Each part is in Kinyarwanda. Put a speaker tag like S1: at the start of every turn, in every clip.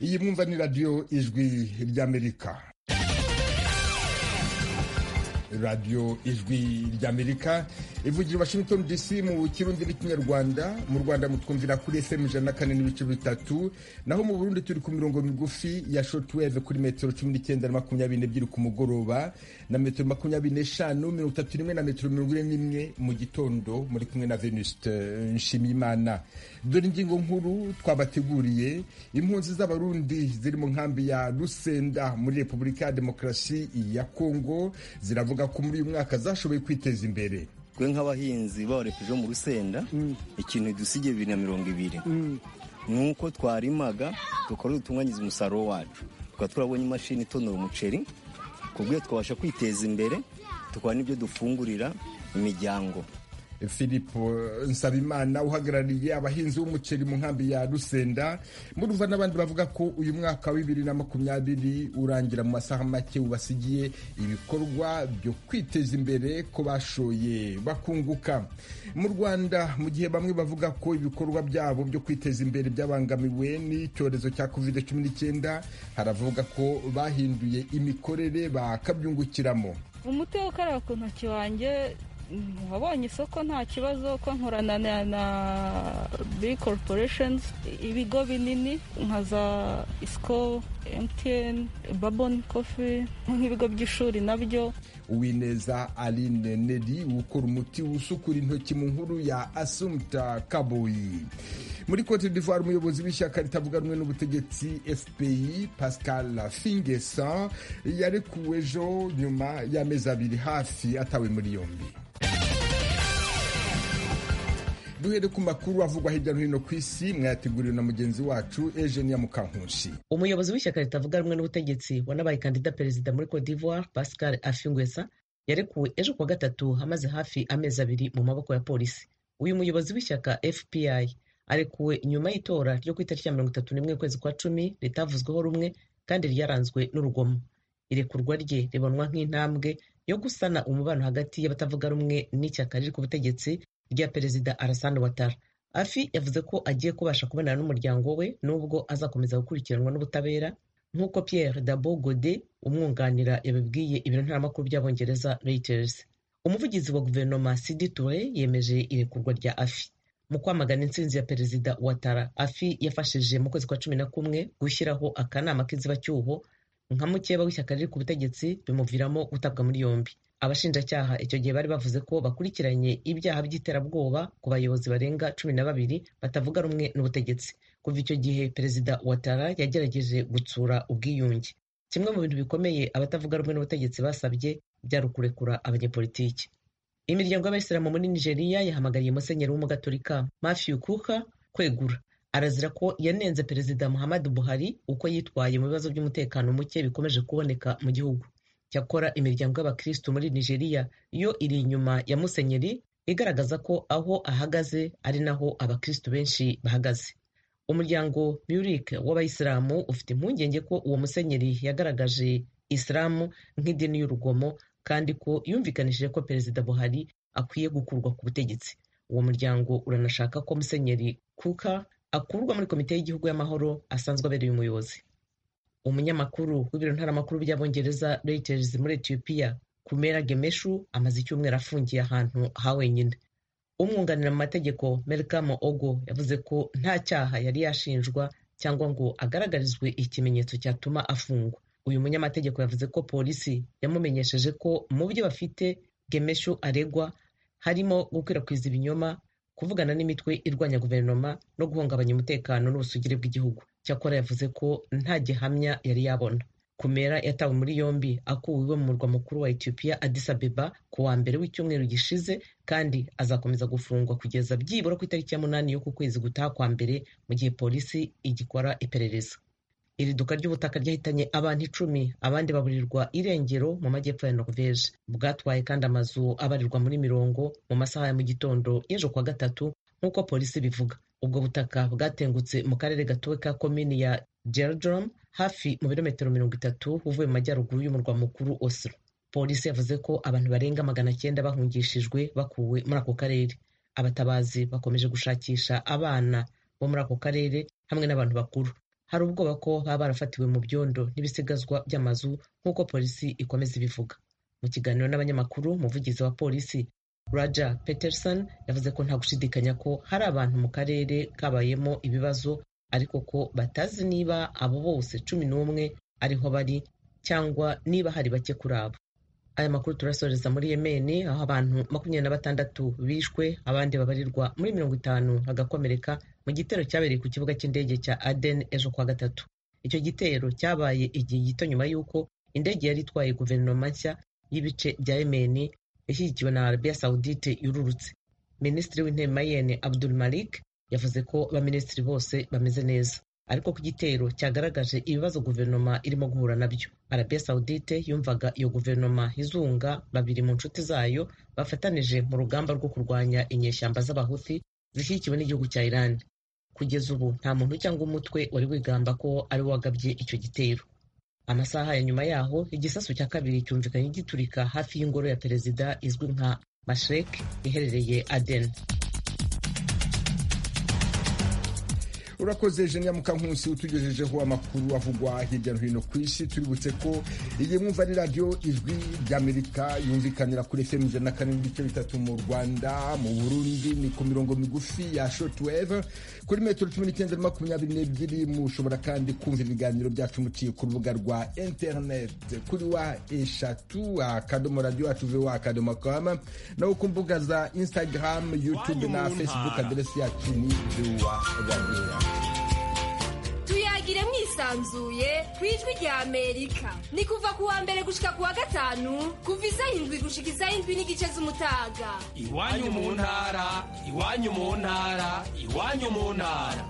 S1: iyi mwumva ni radiyo ijwi ry'amerika radiyo ijwi ry'amerika ivugira washington dc mu kirundi n'ikinyarwanda mu rwanda mutwumvira kuri fm ijana na kane n'ibice bitatu naho mu burundi turi ku mirongo migufi ya shortwave kuri metero cumi n'icyenda na makumyabiri n'ebyiri ku mugoroba na metero makumyabiri n'eshanu mirongo itatu n'imwe na metero mirongo ine n'imwe mu gitondo muri kumwe na venuste nshimiyimana dore ingingo nkuru twabateguriye impunzi z'abarundi ziri mu nkambi ya rusenda muri repubulika ya demokarasi ya kongo ziravuga ko muri uyu mwaka zashoboye kwiteza imbere
S2: twe nk'abahinzi bawurepeje mu rusenda ikintu dusigaye bibiri na mirongo ibiri ni uko twarimaga dukora dutunganyiza umusaruro wacu tukaba turabonye imashini itonora umuceri ku bw'iyo twabasha kwiteza imbere tukaba n'ibyo dufungurira imiryango
S1: filipo nsabimana uhagarariye abahinzi b'umuceri mu nkambi ya rusenda murumva n'abandi bavuga ko uyu mwaka wa bibiri na makumyabiri urangira mu masaha make ubasigiye ibikorwa byo kwiteza imbere ko bashoye bakunguka mu rwanda mu gihe bamwe bavuga ko ibikorwa byabo byo kwiteza imbere byabangamiwe n'icyorezo cya covid cumi n'icyenda haravuga ko bahinduye imikorere bakabyungukiramo
S3: umutwe ukaraba ku ntoki wanjye wabonye isoko nta kibazo ko nkorana na big corporations ibigo binini nka za isco mtn babon coffee nk'ibigo by'ishuri nabyo
S1: uwineza aline neri ukora umuti usukura intoki mu nkuru ya asumta kaboyi muri cote d'ivoire umuyobozi w'ishyaka ritavuga rumwe n'ubutegetsi fpi pascal fingesa yarekuwe ejo nyuma y'amezi abiri hafi atawe muri yombi duhere ku makuru avugwa hirya no hino ku isi mwayateguriwe na mugenzi wacu Eugenia Mukankushi
S4: umuyobozi w'ishyaka ritavuga rumwe n'ubutegetsi wanabaye kandida perezida muri Cote d'Ivoire Pascal Afingwesa yarekuwe ejo kuwa gatatu amaze hafi amezi abiri mu maboko ya polisi uyu muyobozi w'ishyaka FPI arekuwe nyuma y'itora ryo ku itariki ya mirongo itatu n'imwe ukwezi kwa cumi ritavuzweho rumwe kandi ryaranzwe n'urugomo irekurwa rye ribonwa nk'intambwe yo gusana umubano hagati y'abatavuga rumwe n'ishyaka riri ku butegetsi rya perezida Alassane Ouattara afi yavuze ko agiye kubasha kubonana n'umuryango we nubwo azakomeza gukurikiranwa n'ubutabera nk'uko Pierre Dabo Gode umwunganira yabibwiye ibiro ntaramakuru by'abongereza Reuters umuvugizi wa guverinoma Sidi Touré yemeje irekurwa rya afi mu kwamagana intsinzi ya perezida Ouattara afi yafashije mu kwezi kwa cumi na kumwe gushyiraho akanama k'inzibacyuho nka mukeba w'ishyaka riri ku butegetsi bimuviramo gutabwa muri yombi abashinjacyaha icyo gihe bari bavuze ko bakurikiranye ibyaha by'iterabwoba ku bayobozi barenga cumi na babiri batavuga rumwe n'ubutegetsi kuva icyo gihe perezida watara yagerageje gutsura ubwiyunge kimwe mu bintu bikomeye abatavuga rumwe n'ubutegetsi basabye byari ukurekura abanyepolitiki imiryango y'abayisilamu muri nigeria yahamagariye musenyeri w'umugaturika mafiyu kuka kwegura arazira ko yanenze perezida muhammadu buhari uko yitwaye mu bibazo by'umutekano muke bikomeje kuboneka mu gihugu cyakora imiryango y'abakristu muri nigeria yo iri inyuma ya musenyeri igaragaza ko aho ahagaze ari naho abakristu benshi bahagaze umuryango murik w'abayisilamu ufite impungenge ko uwo musenyeri yagaragaje isilamu nk'idini y'urugomo kandi ko yumvikanishije ko perezida buhari akwiye gukurwa ku butegetsi uwo muryango uranashaka ko musenyeri kuka akurwa muri komite y'igihugu y'amahoro asanzwe abereye umuyobozi umunyamakuru w'ibiro ntaramakuru by'abongereza Reuters muri Ethiopia Kumera Gemeshu amaze icyumweru afungiye ahantu ha wenyine umwunganira mu mategeko Melkamo Ogo yavuze ko nta cyaha yari yashinjwa cyangwa ngo agaragarizwe ikimenyetso cyatuma afungwa uyu munyamategeko yavuze ko polisi yamumenyesheje ko mu byo bafite Gemeshu aregwa harimo gukwirakwiza ibinyoma kuvugana n'imitwe irwanya guverinoma no guhungabanya umutekano n'ubusugire bw'igihugu cyakora yavuze ko nta gihamya yari yabona kumera yatawe muri yombi akuwe iwe mu murwa mukuru wa ethiopia addis abeba ku wa mbere w'icyumweru gishize kandi azakomeza gufungwa kugeza byibura ku itariki ya munani yo ku kwezi gutaha kwa mbere mu gihe polisi igikora iperereza iri duka ry'ubutaka ryahitanye abantu icumi abandi baburirwa irengero mu majyepfo ya norvege bwatwaye kandi amazu abarirwa muri mirongo mu masaha ya mu gitondo y'ejo kuwa gatatu nk'uko polisi bivuga ubwo butaka bwatengutse mu karere gatuwe ka komini ya geldrom hafi mu birometero mirongo itatu uvuye mu majyaruguru y'umurwa mukuru oslo polisi yavuze ko abantu barenga magana cyenda bahungishijwe bakuwe muri ako karere abatabazi bakomeje gushakisha abana bo muri ako karere hamwe n'abantu bakuru hari ubwoba ko baba barafatiwe mu byondo n'ibisigazwa by'amazu nk'uko polisi ikomeza ibivuga mu kiganiro n'abanyamakuru umuvugizi wa polisi raja peterson yavuze ko nta gushidikanya ko hari abantu mu karere kabayemo ibibazo ariko ko batazi niba abo bose cumi n'umwe ariho bari cyangwa niba hari bake kuri abo aya makuru turasoreza muri yemeni aho abantu makumyabiri na batandatu bishwe abandi babarirwa muri mirongo itanu bagakomereka mu gitero cyabereye ku kibuga cy'indege cya aden ejo kuwa gatatu icyo gitero cyabaye igihe gito nyuma y'uko indege yari itwaye guverinoma nshya y'ibice bya yemeni ishyigikiwe na arabiya sawudite yururutse minisitiri w'intebe mayene abdul malik yavuze ko baminisitiri bose bameze neza ariko ko igitero cyagaragaje ibibazo guverinoma irimo guhura nabyo arabiya sawudite yumvaga iyo guverinoma izunga babiri mu nshuti zayo bafatanije mu rugamba rwo kurwanya inyeshyamba z'abahuthi zishyigikiwe n'igihugu cya iran kugeza ubu nta muntu cyangwa umutwe wari wigamba ko ari wagabye icyo gitero amasaha ya nyuma yaho igisasu cya kabiri cyumvikanye giturika hafi y'ingoro ya perezida izwi nka mashrek iherereye aden
S1: urakoze jenia mukankusi utugejejeho amakuru avugwa hirya no hino ku isi tuributse ko iyi mwumva ari radiyo ijwi ry'amerika yumvikanira kuri fm ijana na kane n'ibice bitatu mu rwanda mu burundi ni ku mirongo migufi ya shortwave kuri metero cumi n'icyenda na makumyabiri n'ebyiri mushobora kandi kumva ibiganiro byacu muciye ku rubuga rwa internet kuri wa eshatu akadomo radiyo yacu ve wa akadomo kama naho ku mbuga za instagram youtube na facebook aderesi yacu ni vewa radiyo
S5: tuyagire mwisanzuye ku ijwi rya amerika ni kuva kuwa mbere gushika kuwa gatanu kuva izayindwi gushika izayindwi n'igice z'umutaga
S6: iwanyu mu ntara iwanyu mu ntara iwanyu mu ntara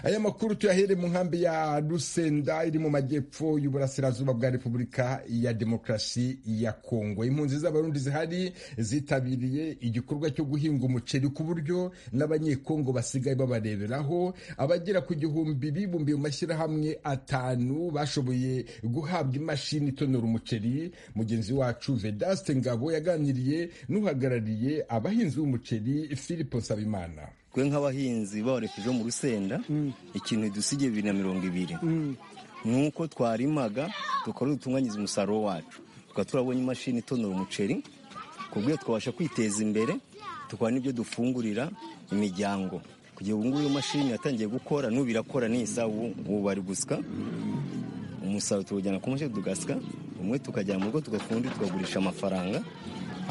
S1: aya makuru tuyahere mu nkambi ya rusenda iri mu majyepfo y'uburasirazuba bwa repubulika ya demokarasi ya kongo impunzi z'abarundi zihari zitabiriye igikorwa cyo guhinga umuceri ku buryo n'abanyekongo basigaye babareberaho abagera ku gihumbi bibumbiye mu mashyirahamwe atanu bashoboye guhabwa imashini itonora umuceri mugenzi wacu vedaste ngabo yaganiriye n'uhagarariye abahinzi b'umuceri filipo nsabimana
S2: twe nk'abahinzi bawarekeje mu rusenda ikintu dusigaye bibiri na mirongo ibiri ni uko twarimaga dukora dutunganyiriza umusaruro wacu tukaba turabonye imashini itonora umuceri ku buryo twabasha kwiteza imbere tukabona n'ibyo dufungurira imiryango kugira ngo ngubu iyo mashini yatangiye gukora n'ubu irakora neza ubu bari gusika umusaruro tuwujyana ku mashini tugasika umwe tukajyana mu rugo tugafundi tukagurisha amafaranga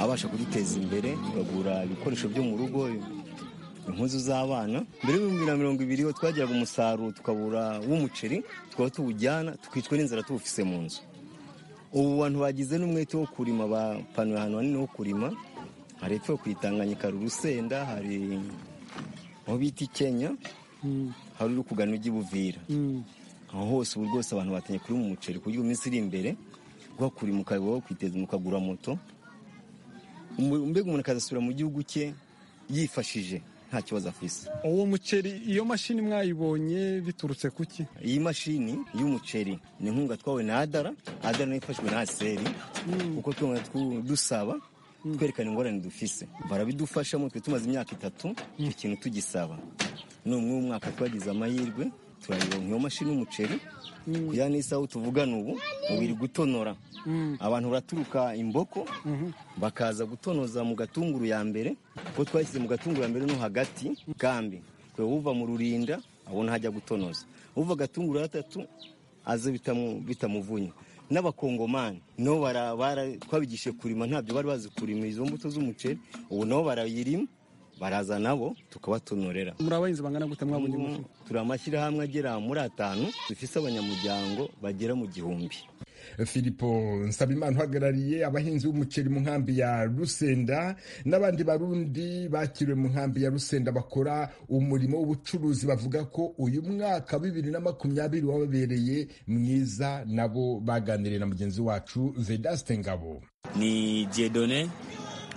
S2: abasha kuduteza imbere tukagura ibikoresho byo mu rugo impuzu z'abana mbere y'ibihumbi na mirongo ibiri ho twagiraga umusaruro tukabura w'umuceri tukaba tuwujyana tukicwa n'inzara tuwufise mu nzu ubu bantu bagize n'umwete wo kurima bapanuye ahantu hanini ho kurima hari epfo yo kwitanganyika hari urusenda hari aho bita ikenya hari uri kugana ujya ibuvira aho hose ubu rwose abantu batanye kurima umuceri ku buryo iminsi iri imbere uhakurima ukaba wakwiteza ukagura moto mbega umuntu akazasubira mu gihugu cye yifashije nta kibazo afise
S7: uwo muceri iyo mashini mwayibonye biturutse kuki
S2: iyi mashini y'umuceri ni inkunga twawe na adara adara nayo ifashwe na aseri kuko tubona dusaba twerekana ingorane dufise barabidufashamo twe tumaze imyaka itatu icyo kintu tugisaba n'umwe w'umwaka twagize amahirwe turayironka iyo mashini y'umuceri kugira n'isaha tuvugana ubu ubiri gutonora abantu baraturuka imboko bakaza gutonoza mu gatunguru ya mbere kuko twashyize mu gatunguru ya mbere no hagati kambi twe uva mu rurinda abona hajya gutonoza uva agatunguru gatatu aze bitamuvunya n'abakongomani nabo twabigishije kurima ntabyo bari bazi kurima izo mbuto z'umuceri ubu nabo barayirima baraza nabo tukabatonorera
S7: muri abahinzi bangana gute mwabonye umuceri
S2: turi amashyirahamwe agera muri atanu dufise abanyamuryango bagera mu gihumbi
S1: filipo nsabimana uhagarariye abahinzi b'umuceri mu nkambi ya rusenda n'abandi barundi bakiriwe mu nkambi ya rusenda bakora umurimo w'ubucuruzi bavuga ko uyu mwaka bibiri na makumyabiri wababereye mwiza nabo baganiriye na mugenzi wacu vedaste ngabo
S8: ni jedone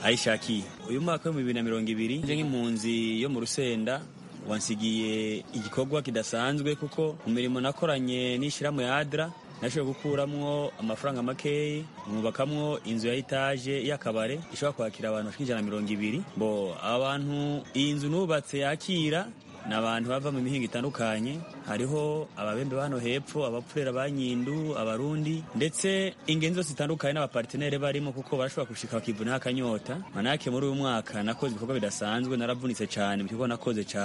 S8: ayishaki uyu mwaka w'ibihumbi bibiri na mirongo ibiri nje nk'impunzi yo mu rusenda wansigiye igikorwa kidasanzwe kuko mu mirimo nakoranye n'ishyirahamwe ya adra nashoboye gukuramo amafaranga makeya mwubakamwo inzu ya etaje y'akabare ishobora kwakira abantu bashika ijana na mirongo ibiri bo abantu iyi nzu nubatse yakira ni abantu bava mu mihinga itandukanye hariho ababembe ba hano hepfo abapfurera ba nyindu abarundi ndetse ingeni zose zitandukanye n'abapartenere barimo kuko barashobora gushika bakivuna akanyota manake muri uyu mwaka nakoze ibikorwa bidasanzwe naravunitse cyane mu kigo nakoze ca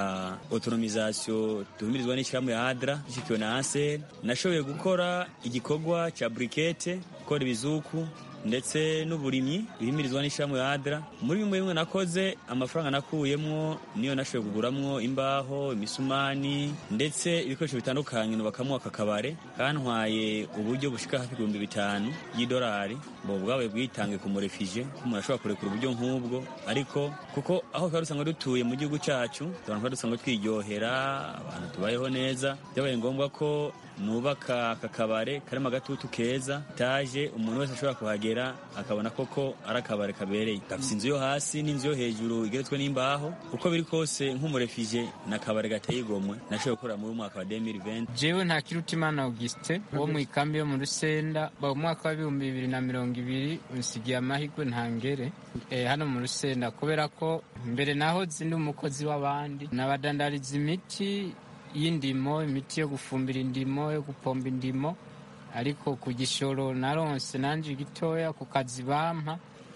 S8: autonomisation duhumirizwa n'ishyirahamwe ya adra ishikiwe na ansel nashoboye gukora igikorwa ca brikete gukora ibizuku ndetse n'uburimyi bihimirizwa n'ishyirahamwe ya adra muri bimwe bimwe nakoze amafaranga nakuyemwo niyo nashoboye kuguramwo imbaho imisumani ndetse ibikoresho bitandukanye nubakamwo aka kabare kantwaye uburyo bushika hafi ibihumbi bitanu y'idolari bo bwabaye bwitange ku murefije ko umuntu ashobora kurekura uburyo nk'ubwo ariko kuko aho twari dusanzwe dutuye mu gihugu cyacu abantu twari dusanzwe twiryohera abantu tubayeho neza byabaye ngombwa ko nubaka aka kabare karimo agatutu keza etaje umuntu wese ashobora kuhagera akabona koko ari akabare kabereye gafite inzu yo hasi n'inzu yo hejuru igeretswe n'imbaho uko biri kose nk'umurefije ni akabare gateye igomwe nashoboye gukorera muri uyu mwaka wa 2020
S9: jewe nta kirutimana augustin wo mu ikambi yo mu rusenda ba umwaka w'ibihumbi bibiri na mirongo ibiri unsigiye amahirwe ntangere eh, hano mu rusenda kubera ko mbere naho ndi umukozi w'abandi nabadandariza imiti y'indimo imiti yo gufumbira indimo yo gupomba indimo ariko ku gishoro naronse nanje gitoya ku kazi bampa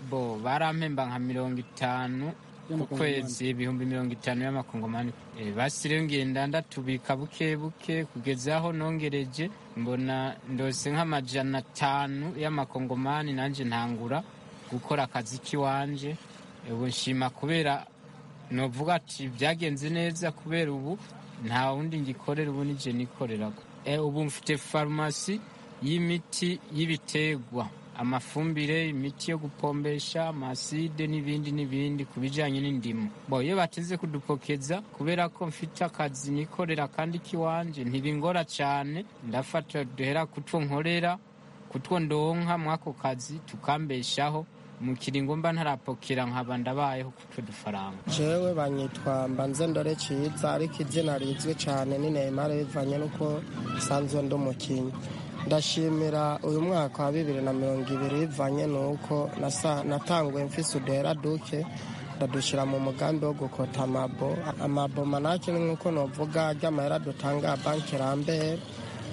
S9: bo barampemba nka mirongo itanu ku kwezi ibihumbi mirongo itanu y'amakongomani Eh, basiriyo ngenda ndatubika buke buke kugeza aho nongereje mbona ndose nk'amajana atanu y'amakongomani nanje ntangura gukora akazi k'iwanje ubu nshima kubera novuga ati byagenze neza kubera ubu nta wundi ngikorera ubu nije nikoreraga e, ubu mfite farumasi y'imiti y'ibitegwa amafumbire imiti yo gupombesha amaside n'ibindi n'ibindi ku bijyanye n'indimu bo iyo bateze kudupokeza kubera ko mfite akazi nikorera kandi k'iwanje ntibingora cyane ndafata duhera kutwo nkorera kutwo ndonka mw'ako kazi tukambeshaho mu kiringo mba ntarapokera nkaba ndabayeho kutwo dufaranga
S10: jewe banyitwa mbanzendore ciza ariko izina rizwi cyane ni neymar bivanye n'uko nsanzwe ndi umukinnyi ndashimira uyu mwaka wa bibiri na mirongo ibiri bivanye n'uko nasa- natanguye mfise uduhera duke ndadushyira mu mugambi wo gukota amabo amabo manake ni nk'uko novuga ry'amahera dutanga banki rambere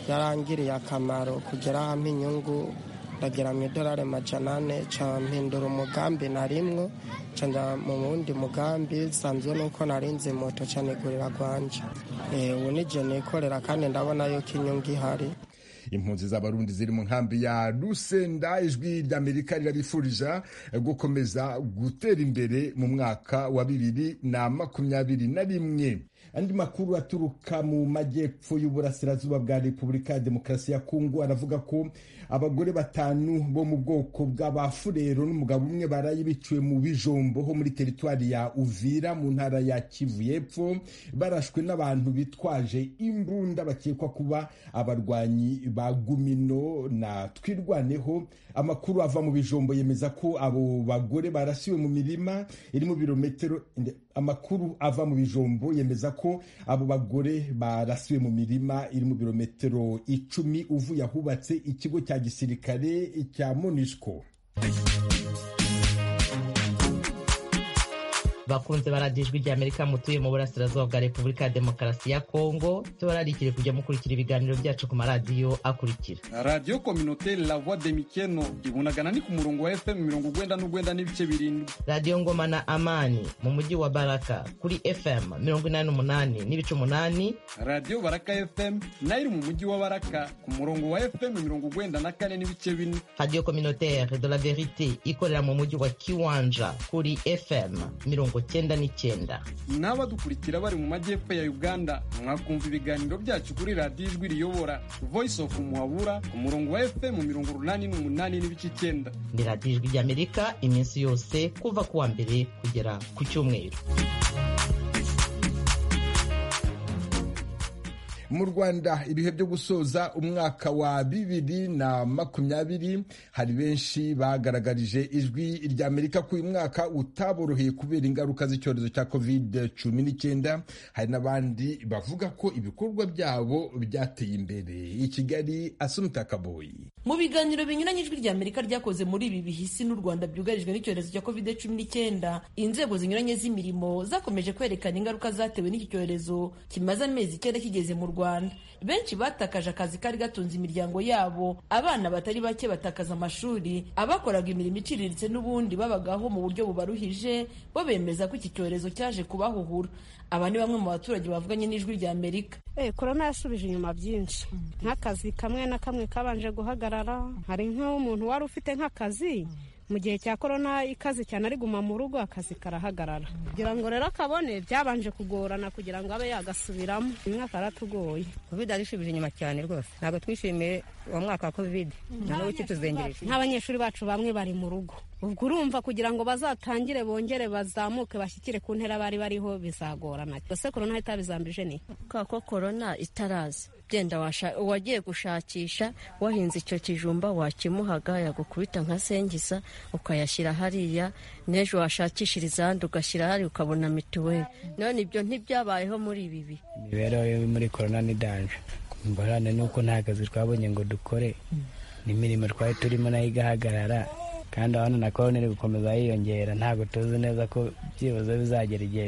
S10: yarangiriye akamaro kugera hamwe inyungu ndagira mu idolari amajana ane nca mpindura umugambi narimwo nca njya mu wundi mugambi bisanzwe nuko narinze moto nca nigurira gwanje Eh, ubu nijye nikorera kandi ndabona yuko inyungu ihari
S1: impunzi z'abarundi ziri mu nkambi ya rusenda ijwi ry'amerika rirabifurija gukomeza gutera imbere mu mwaka wa bibiri na makumyabiri na rimwe andi makuru aturuka mu majyepfo y'uburasirazuba bwa repubulika ya demokarasi ya kongo aravuga ko abagore batanu bo mu bwoko bw'abafurero n'umugabo umwe baraye biciwe mu bijombo ho muri teritwari ya uvira mu ntara ya kivu y'epfo barashwe n'abantu bitwaje imbunda bakekwa kuba abarwanyi ba gumino na twirwaneho amakuru ava mu bijombo yemeza ko abo bagore barasiwe mu mirima iri mu birometero inde- amakuru ava mu bijombo yemeza ko abo bagore barasiwe mu mirima iri mu birometero icumi uvuye ahubatse ikigo cya gisirikare cya monishko
S4: bakunze baradiyo ijwi ry'amerika mutuye mu burasirazuba bwa repubulika ya demokarasi ya kongo tubararikire kujya mukurikira ibiganiro byacu ku maradiyo akurikira
S7: radiyo kominote la voix de mikeno ibonagana ni ku murongo wa fm mirongo ugwenda n'ugwenda n'ibice birindwi
S4: radiyo ngoma na amani mu mujyi wa baraka kuri fm mirongo inani n'umunani n'ibice umunani
S7: radiyo baraka fm nayo iri mu mujyi wa baraka ku murongo wa fm mirongo ugwenda na kane n'ibice bine
S4: radiyo communautaire de la verite ikorera mu mujyi wa kiwanja kuri fm mirongo cyenda n'icyenda
S7: n'abadukurikira bari mu majyepfo ya uganda mwakumva ibiganiro byacu kuri radiyo ijwi riyobora voice of muhabura ku murongo wa fm mirongo urunani n'umunani n'ibice icyenda
S4: ni radiyo ijwi ry'amerika iminsi yose kuva ku wa mbere kugera ku cyumweru
S1: mu rwanda ibihe byo gusoza umwaka wa bibiri na makumyabiri hari benshi bagaragarije ijwi rya amerika ko uyu mwaka utaboroheye kubera ingaruka z'icyorezo cya covid cumi n'icyenda hari n'abandi bavuga ko ibikorwa byabo byateye imbere i kigali asumita kaboyi
S11: mu biganiro binyuranye ijwi rya amerika ryakoze muri ibi bihisi n'u rwanda byugarijwe n'icyorezo cya covid cumi n'icyenda inzego zinyuranye z'imirimo zakomeje kwerekana ingaruka zatewe n'iki cyorezo kimaze amezi icyenda kigeze mu rwanda benshi batakaje akazi kari gatunze imiryango yabo abana batari bake batakaza amashuri abakoraga imirimo iciriritse n'ubundi babagaho mu buryo bubaruhije bo bemeza ko iki cyorezo cyaje kubahuhura aba ni bamwe mu baturage bavuganye n'ijwi rya amerika
S12: korona yasubije inyuma byinshi nk'akazi kamwe na kamwe kabanje guhagarara hari nk'umuntu wari ufite nk'akazi mu gihe cya korona ikaze cyane ari guma mu rugo akazi karahagarara kugira ngo rero akabone byabanje kugorana kugira ngo abe yagasubiramo uyu mwaka yaratugoye
S13: covid yarishubije inyuma cyane rwose ntabwo twishimiye uwo mwaka wa covid nanubu ukituzengereje
S12: nk'abanyeshuri bacu bamwe bari mu rugo ubwo urumva kugira ngo bazatangire bongere bazamuke bashyikire ku ntera bari bariho bizagorana ese korona itabizambije ni
S14: kubera ko korona itaraza byenda uwagiye gushakisha wahinze icyo kijumba wakimuhaga yagukubita nka sengiza ukayashyira hariya n'ejo washakishiriza ahandi ugashyira hariya ukabona mituweli none ibyo ntibyabayeho muri ibi bihe
S15: imibereho yo muri korona ni danje ingorane ni uko nta kazi twabonye ngo dukore n'imirimo twari turimo nayo igahagarara kandi abantu na korona iri gukomeza yiyongera ntabwo tuzi neza ko byibuze bizagera igihe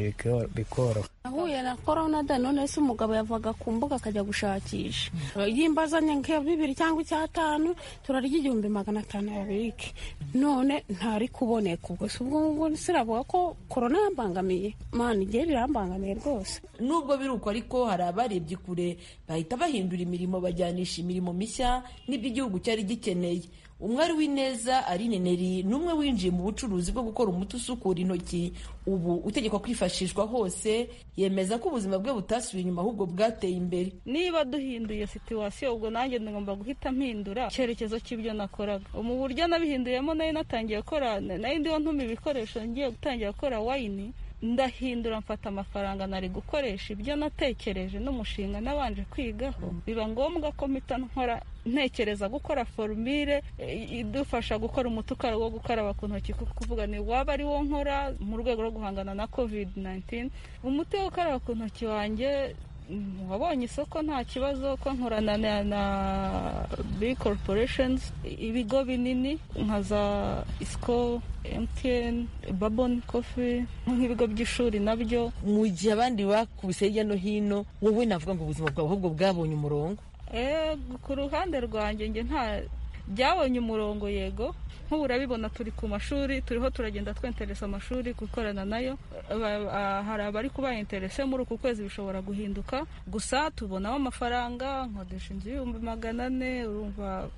S15: bikoroha
S16: ahuye na korona da none se umugabo yavaga ku mbuga akajya gushakisha yimba azanye nka bibiri cyangwa icyatanu turarya igihumbi magana atanu ya birike none ntari kuboneka ubwo si ubwo ngubwo siravuga ko korona yambangamiye mani igihe rirambangamiye rwose
S11: nubwo biri uko ariko hari abarebye kure bahita bahindura imirimo bajyanisha imirimo mishya n'ibyo igihugu cyari gikeneye umwari w'ineza Aline Neri ni umwe winjiye mu bucuruzi bwo gukora umuti usukura intoki ubu utegekwa kwifashishwa hose yemeza ko ubuzima bwe butasubiye inyuma ahubwo bwateye imbere
S3: niba duhinduye situwasiyo ubwo nanjye ngomba guhita mpindura icyerekezo cy'ibyo nakoraga mu buryo nabihinduyemo nayo natangiye gukora nayo ndiho ntuma ibikoresho ngiye gutangira gukora wayini ndahindura mfata amafaranga nari gukoresha ibyo natekereje n'umushinga nabanje kwigaho biba ngombwa ko mpita nkora ntekereza gukora forumire idufasha gukora umuti ukara wo gukaraba ku ntoki kuvuga ni waba ari wo nkora mu rwego rwo guhangana na covid 19 umuti wo gukaraba ku ntoki wanjye wabonye isoko nta kibazo ko nkorana na big corporations ibigo binini nka za isco MTN baboni kofi nk'ibigo by'ishuri nabyo
S11: mu gihe abandi bakubise hirya no hino wowe navuga ngo ubuzima bwawe ahubwo bwabonye umurongo
S3: ku ruhande rwanjye nge nta byabonye umurongo yego nk'ubu urabibona turi ku mashuri turiho turagenda twenteresa amashuri gukorana nayo hari abari kuba interese muri uku kwezi bishobora guhinduka gusa tubonamo amafaranga nkodesha inzu y'ibihumbi magana ane urumva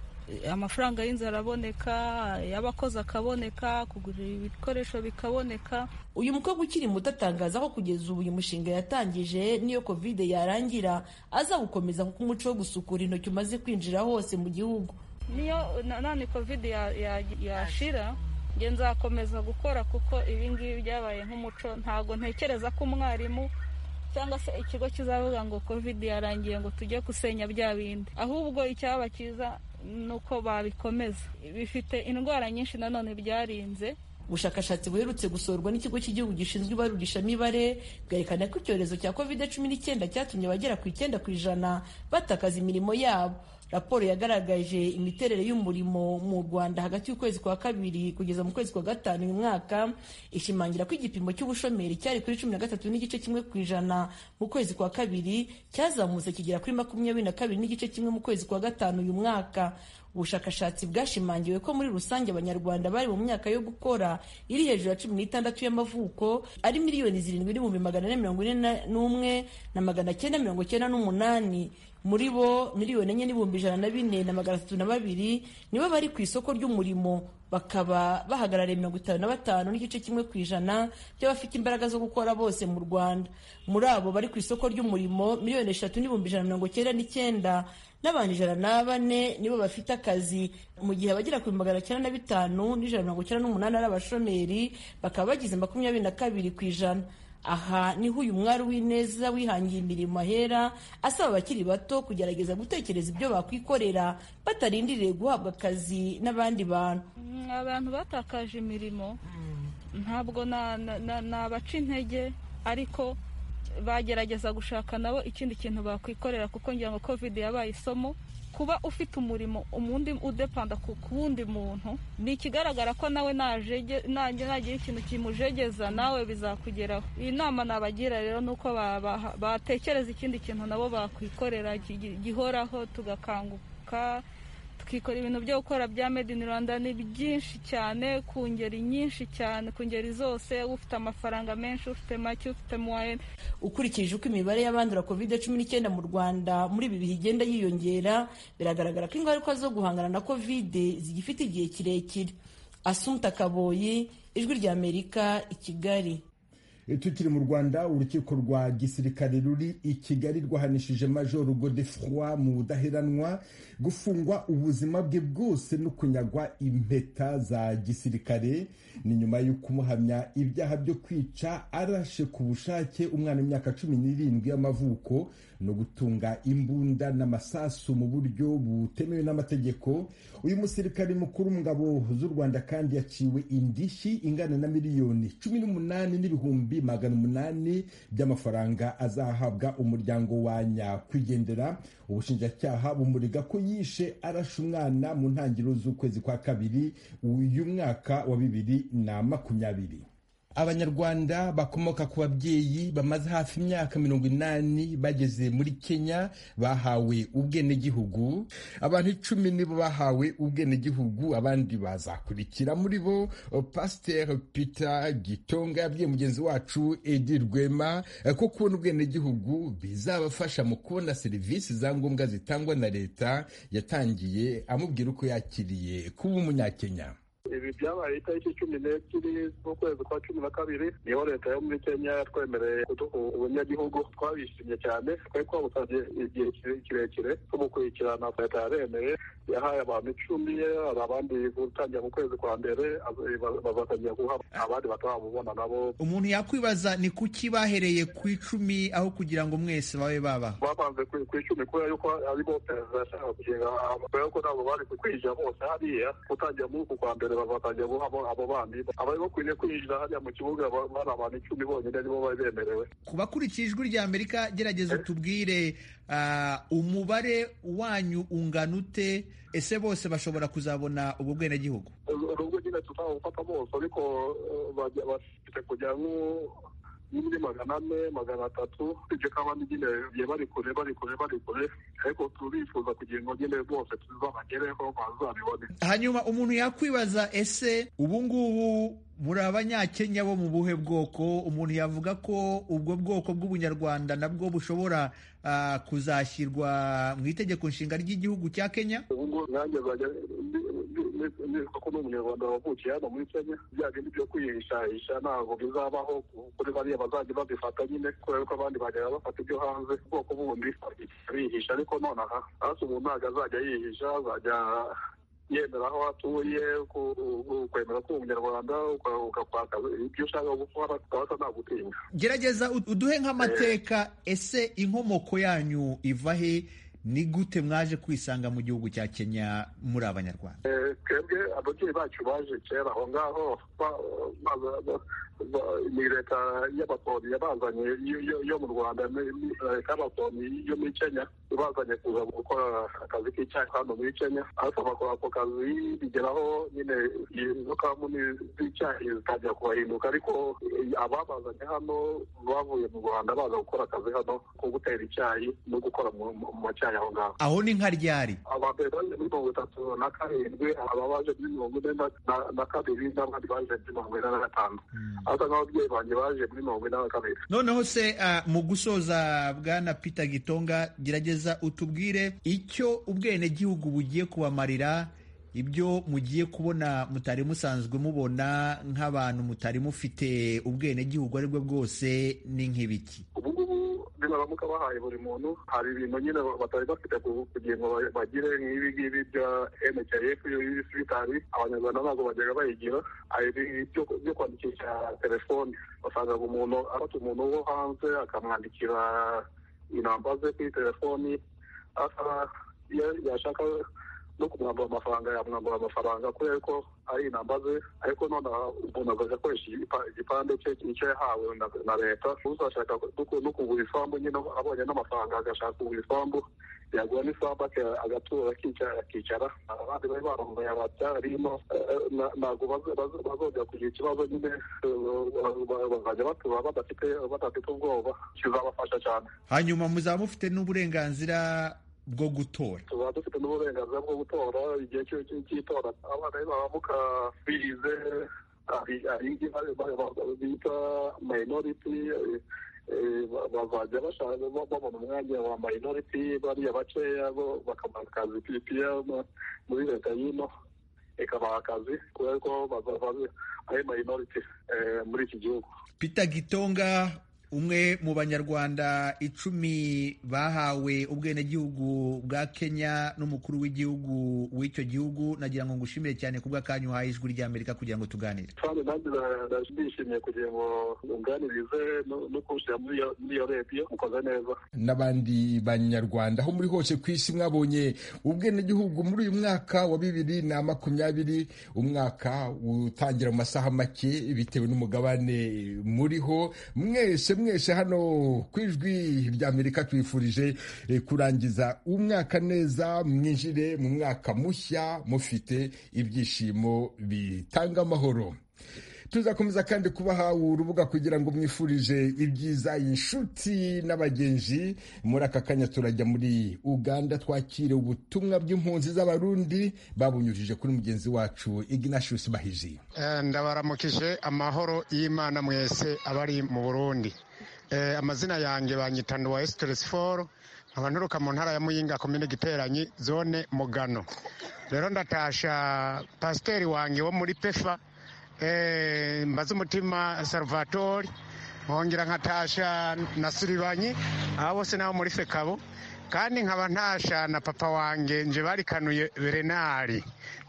S3: amafaranga y'inzu araboneka y'abakozi akaboneka kugura ibikoresho bikaboneka
S11: uyu mukobwa ukiri muto atangaza ko kugeza ubu uyu mushinga yatangije n'iyo kovide yarangira aza gukomeza kuko umuco wo gusukura intoki umaze kwinjira hose mu gihugu
S3: niyo nanone kovide yashira nge nzakomeza gukora kuko ibingibi byabaye nk'umuco ntabwo ntekereza ko umwarimu cyangwa se ikigo kizavuga ngo kovide yarangiye ngo tujye gusenya bya bindi ahubwo icyaba cyiza nuko babikomeza bifite indwara nyinshi nanone byarinze
S11: ubushakashatsi buherutse gusorwa n'ikigo cy'igihugu gishinzwe ibarurishamibare bwerekana ko icyorezo cya covid cumi n'icyenda cyatumye abagera ku icyenda ku ijana batakaza imirimo yabo raporo yagaragaje imiterere y'umurimo mu rwanda hagati y'ukwezi kwa kabiri kugeza mu kwezi kwa gatanu uyu mwaka ishimangira ko igipimo cy'ubushomeri cyari kuri cumi na gatatu n'igice kimwe ku ijana mu kwezi kwa kabiri cyazamutse kigera kuri makumyabiri na kabiri n'igice kimwe mu kwezi kwa gatanu uyu mwaka ubushakashatsi bwashimangiwe ko muri rusange abanyarwanda bari mu myaka yo gukora iri hejuru ya cumi n'itandatu y'amavuko ari miliyoni zirindwi n'ibihumbi magana ane mirongo ine n'umwe na magana cyenda mirongo cyenda n'umunani muri bo miliyoni enye n'ibihumbi ijana na bine na magana atatu na babiri nibo bari ku isoko ry'umurimo bakaba bahagarariye mirongo itanu na batanu n'igice kimwe ku ijana by'abafite imbaraga zo gukora bose mu rwanda muri abo bari ku isoko ry'umurimo miliyoni eshatu n'ibihumbi ijana na mirongo icyenda n'icyenda n'abantu ijana na bane nibo bafite akazi mu gihe abagera ku magana cyenda na bitanu n'ijana mirongo icyenda n'umunani ari abashomeri bakaba bagize makumyabiri na kabiri ku ijana aha niho uyu mwari w'ineza wihangiye imirimo ahera asaba abakiri bato kugerageza gutekereza ibyo bakwikorera batarindiriye guhabwa akazi n'abandi bantu
S3: abantu batakaje imirimo ntabwo na- na- na- nabaca intege ariko bagerageza gushaka nabo ikindi kintu bakwikorera kuko ngira ngo covid yabaye isomo kuba ufite umurimo undi udepanda ku ku wundi muntu ni ikigaragara ko nawe najege- nange nagira ikintu kimujegeza nawe bizakugeraho iyi nama nabagira rero ni uko ba- ba- batekereza ikindi kintu nabo bakwikorera gi- gi- gihoraho tugakanguka tukikora ibintu byo gukora bya made in rwanda ni byinshi cyane ku ngeri nyinshi cyane ku ngeri zose ufite amafaranga menshi ufite make ufite muwaye
S11: ukurikije uko imibare y'abandura covid cumi n'icyenda mu rwanda muri ibi bihe igenda yiyongera biragaragara ko ingaruka zo guhangana na covid zigifite igihe kirekire asumta kaboyi ijwi rya amerika i kigali
S1: E, tukiri mu rwanda urukiko rwa gisirikare ruri i kigali rwahanishije major godefroi mu budaheranwa gufungwa ubuzima bwe bwose no kunyagwa impeta za gisirikare ni nyuma yo kumuhamya ibyaha byo kwica arashe ku bushake umwana w'imyaka cumi n'irindwi y'amavuko no gutunga imbunda n'amasasu mu buryo butemewe n'amategeko uyu musirikare mukuru mu ngabo z'u rwanda kandi yaciwe indishyi ingana na miliyoni cumi n'umunani n'ibihumbi magana umunani by'amafaranga azahabwa umuryango wa nyakwigendera ubushinjacyaha bumurega ko yishe arashe umwana mu ntangiriro z'ukwezi kwa kabiri uyu mwaka wa bibiri na makumyabiri abanyarwanda bakomoka ku babyeyi bamaze hafi imyaka mirongo inani bageze muri kenya bahawe ubwenegihugu abantu icumi nibo bahawe ubwenegihugu abandi bazakurikira muri bo pasiteri peter gitonga yabwiye mugenzi wacu edi rwema eh, ko kubona ubwenegihugu bizabafasha mu kubona serivisi za ngombwa zitangwa na leta yatangiye amubwira uko yakiriye kuba umunyakenya
S17: ibi byabaye itariki cumi n'ebyiri z'ukwezi kwa cumi na kabiri niho leta yo muri kenya yatwemereye kuduha ubunyagihugu twabishimye cyane twari twabusabye igihe kire- kirekire tubukurikirana leta yaremeye yahaye abantu icumi hari abandi gutangira mu kwezi kwa mbere ab- ba- bazatangira guhabwa abandi batarabubona nabo
S18: umuntu yakwibaza ni kuki bahereye ku icumi aho kugira ngo mwese babe baba
S17: bapanze ku ku icumi kubera yuko aribo perezida yashakaga kugenga kubera yuko ntabwo bari kwinjira bose hariya gutangira muri uku kwa mbere bazatangira guha abo- abo bandi abari bakwiriye kwinjira hariya mu kibuga ba- bari abantu icumi bonyine nibo bari bemerewe
S18: ku bakurikira ijwi rya amerika gerageza utubwire ah, umubare wanyu ungana ute ese bose bashobora kuzabona ubwo bwenegihugu
S17: nubwo nyine tutawufata bose ariko eh, bajya- bafite kujya nko muri magana ane magana atatu ibyo kaba ni nyine bigiye bari kure bari kure bari kure ariko turifuza kugira ngo nyine bose tuzabagereho bazabibone
S18: hanyuma umuntu yakwibaza ese ubu ngubu muri abanyakenya bo mu buhe bwoko umuntu yavuga ko ubwo bwoko bw'ubunyarwanda nabwo bushobora ah, kuzashyirwa mu itegeko nshinga ry'igihugu cya kenya
S17: ubu ngubu nanjye nzajya nitwa ko n'umunyarwanda wavukiye hano muri kenya bya bindi byo kwihishahisha ntabwo bizabaho kuri bariya bazajya babifata nyine kubera ko abandi bajya bafata ibyo hanze ubwoko bundi bihisha ariko nonaha hasi umuntu ntabwo azajya yihisha azajya yemera aho atuye ku- ku- kwemera ko umunyarwanda uka- ugakwaka ibyo ushaka gukora ukabasa nta gutinya
S18: gerageza ud- uduhe nk'amateka ese inkomoko yanyu iva he ni gute mwaje kwisanga mu gihugu cya kenya muri abanyarwanda
S17: Eh, twebwe ababyeyi bacu baje kera aho ngaho ba- ba- ba- ba- ni leta y'abakoloni yabazanye yo- yo- yo mu rwanda ni- ni leta y'abakoloni yo muri kenya ibazanye kuza gukora akazi k'icyayi hano muri kenya ariko bakora ako kazi bigeraho nyine izo kamuni z'icyayi zitangira kubahinduka ariko eh, ababazanye hano bavuye mu rwanda baza gukora akazi hano ko gutera icyayi no gukora mu mu- mu macyayi aho ngaho
S18: aho ni nka ryari
S17: abambere baje muri mirongo itatu na karindwi aba baje muri mirongo ine na- na- na kabiri n'abandi baje muri mirongo ine na gatanu asa nk'ababyeyi banjye baje muri mirongo ine na kabiri
S18: noneho se ah, mu gusoza bwana peter gitonga gerageza utubwire icyo ubwenegihugu bugiye kubamarira ibyo mugiye kubona mutari musanzwe mubona nk'abantu mutari mufite ubwenegihugu ari bwo bwose ni nk'ibiki
S17: ubu ngubu bimara bamuka bahaye buri muntu hari ibintu nyine batari bafite ku- kugira ngo ba- bagire nk'ibi ngibi bya nkf bitari abanyarwanda ntabwo bajyaga bayigira hari ibi byo- byo kwandikisha telefoni wasangaga umuntu afata umuntu wo hanze akamwandikira inamba ze kuri telefoni asaba iyo yashaka no kumwambura amafaranga yamwambura amafaranga kubera ko ari inamba ze ariko nonaha umuntu agahita akoresha igipa- igipande cye icyo yahawe na na leta uzashaka no ku- no kugura isambu nyine abonye n'amafaranga agashaka kugura isambu yagura n'isambu aka- agatura akicara akicara abandi bari baromboye abatarimo ntabwo bazo- bazo- bazongera kugira ikibazo nyine eh, ba- bazajya batura badafite badafite ubwoba kizabafasha cyane
S18: hanyuma muzaba mufite n'uburenganzira bwo gutora
S17: tuba dufite n'uburenganzira bwo gutora igihe cy'u- cy'u- cy'itora abana bamuka bize ari- ari ibyo ba- ba- ba- bita minority eh, eh, ba- bazajya bashaka ba- babona umwanya wa minority bariya bakeya bo bakamara akazi ppr muri leta y'ino ikabaha akazi kubera ko bazaba ari minority eh, muri iki gihugu
S18: Peter Gitonga umwe mu banyarwanda icumi bahawe ubwenegihugu bwa Kenya n'umukuru w'igihugu w'icyo gihugu nagira ngo ngushimire cyane ku bw'akanya uhaye ijwi ry'Amerika kugira ngo tuganire
S17: kandi nanjye na- na- ndishimiye kugira ngo nganirize no- no kuwushyira muri iyo- muri iyo rediyo mukoze neza
S1: n'abandi banyarwanda aho muri hose ku isi mwabonye ubwenegihugu muri uyu mwaka wa bibiri na makumyabiri umwaka utangira mu masaha make bitewe n'umugabane muriho mwese mwese hano ku ijwi ry'amerika twifurije eh, kurangiza umwaka neza mwinjire mu mwaka mushya mufite ibyishimo bitanga amahoro tuzakomeza kandi kubaha urubuga kugira ngo mwifurije ibyiza inshuti n'abagenzi muri aka kanya turajya muri uganda twakire ubutumwa bw'impunzi z'abarundi babunyujije kuri mugenzi wacu ignatius bahizi
S19: Eh, ndabaramukije amahoro y'imana mwese abari mu burundi Eh, amazina yanjye banyita nduwa esitoresi foru nkaba nturuka mu ntara ya muyinga komine giteranyi zone mugano rero ndatasha pasiteri wanjye wo muri pefa eh, mbaze umutima salvatori nkongera nkatasha na siribanyi aba bose nabo muri fekabo kandi nkaba ntasha na papa wanjye nje barikanuye renari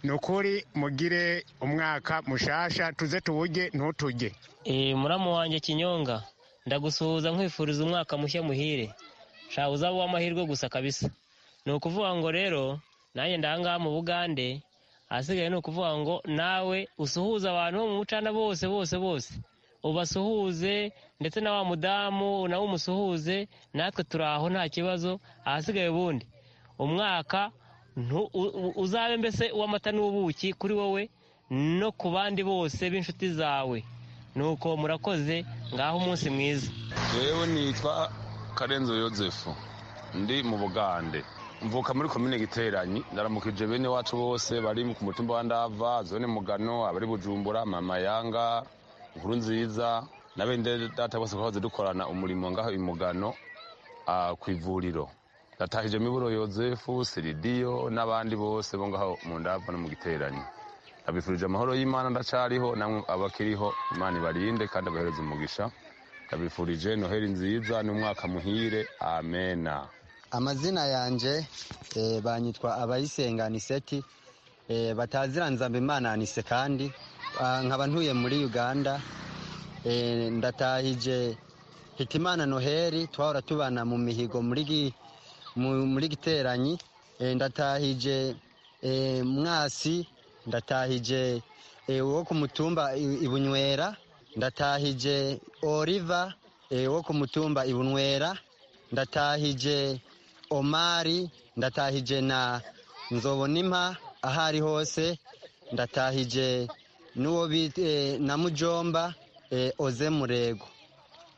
S19: ni ukuri mugire umwaka mushasha tuze tuwujye ntutuge
S20: Eh, muramu wanjye kinyonga ndagusuhuza nkwifuriza umwaka mushya muhire sha uzaba uw'amahirwe gusa kabisa ni ukuvuga ngo rero nanjye ndangaha mu bugande ahasigaye ni ukuvuga ngo nawe usuhuze abantu bo mu bucana bose bose bose ubasuhuze ndetse na wa mudamu nawe umusuhuze natwe turi aho nta kibazo ahasigaye ubundi umwaka ntu- u- u- uzabe mbese uw'amata n'ubuki kuri wowe no ku bandi bose b'inshuti zawe nuko murakoze ngaho umunsi mwiza
S21: yewe nitwa karenzo yozefu ndi mu bugande mvuka muri komine giteranyi ndaramukije bene wacu bose bari ku mutumba wa ndava zone mugano abari bujumbura mama yanga inkuru nziza na bene data bose twahoze dukorana umurimo ngaho i mugano ah, ku ivuriro natahije miburo yozefu siridiyo n'abandi bose bo ngaho mu ndava no mu giteranyi abifurije amahoro y'imana ndacariho namwe abakiriho imana ibarinde kandi abahereze umugisha ndabifurije noheli nziza n'umwaka muhire amena
S22: amazina yanjye eh, banyitwa abayisenga aniseti eh, bataziranza imana anise kandi Ah, nkaba ntuye muri uganda eh, ndatahije hitimana noheli twahora tubana mu mihigo muri gi- mu- muri giteranyi Eh, ndatahije eh, mwasi ndatahije eh, wo ku mutumba I- ibunywera ndatahije oliva eh, wo ku mutumba ibunywera ndatahije omari ndatahije na nzobonimpa aho ari hose ndatahije n'uwo bita eh, na mujomba eh, oze murego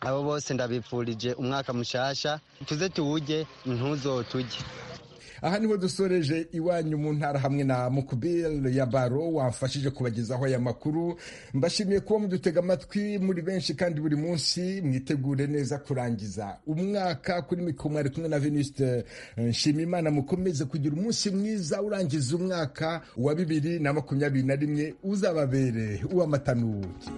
S22: abo bose ndabipfurije umwaka mushasha tuze tuwujye ntuzotujye
S1: aha niho dusoreje iwanyu mu ntara hamwe na mukubiri ya baro wamfashije kubagezaho aya makuru mbashimiye kuba mudutega amatwi muri benshi kandi buri munsi mwitegure neza kurangiza umwaka kuri mikoro mwari kumwe na venuste nshimimana mukomeze kugira umunsi mwiza urangiza umwaka wa bibiri na makumyabiri na rimwe uzababere uw'amatanuki